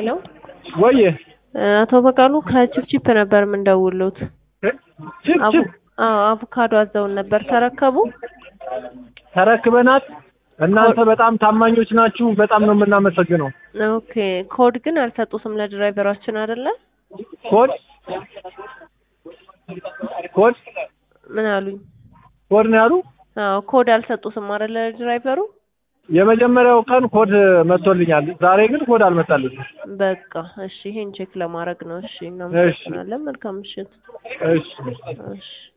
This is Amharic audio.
ሄሎ ወይ አቶ በቃሉ ከቺፕቺፕ ነበር የምንደውሉት። ቺፕ አቮ- ቺፕ አዎ አቮካዶ አዘውን ነበር ተረከቡ? ተረክበናት። እናንተ በጣም ታማኞች ናችሁ። በጣም ነው የምናመሰግነው። ኦኬ ኮድ ግን አልሰጡትም ለድራይቨራችን አይደለ? ኮድ ኮድ ምን አሉኝ? ኮድ ነው ያሉ። አዎ ኮድ አልሰጡትም አይደለ ለድራይቨሩ? የመጀመሪያው ቀን ኮድ መጥቶልኛል። ዛሬ ግን ኮድ አልመጣልኝም። በቃ እሺ፣ ይሄን ቼክ ለማድረግ ነው። እሺ፣ እናመሰግናለን። መልካም ምሽት። እሺ እሺ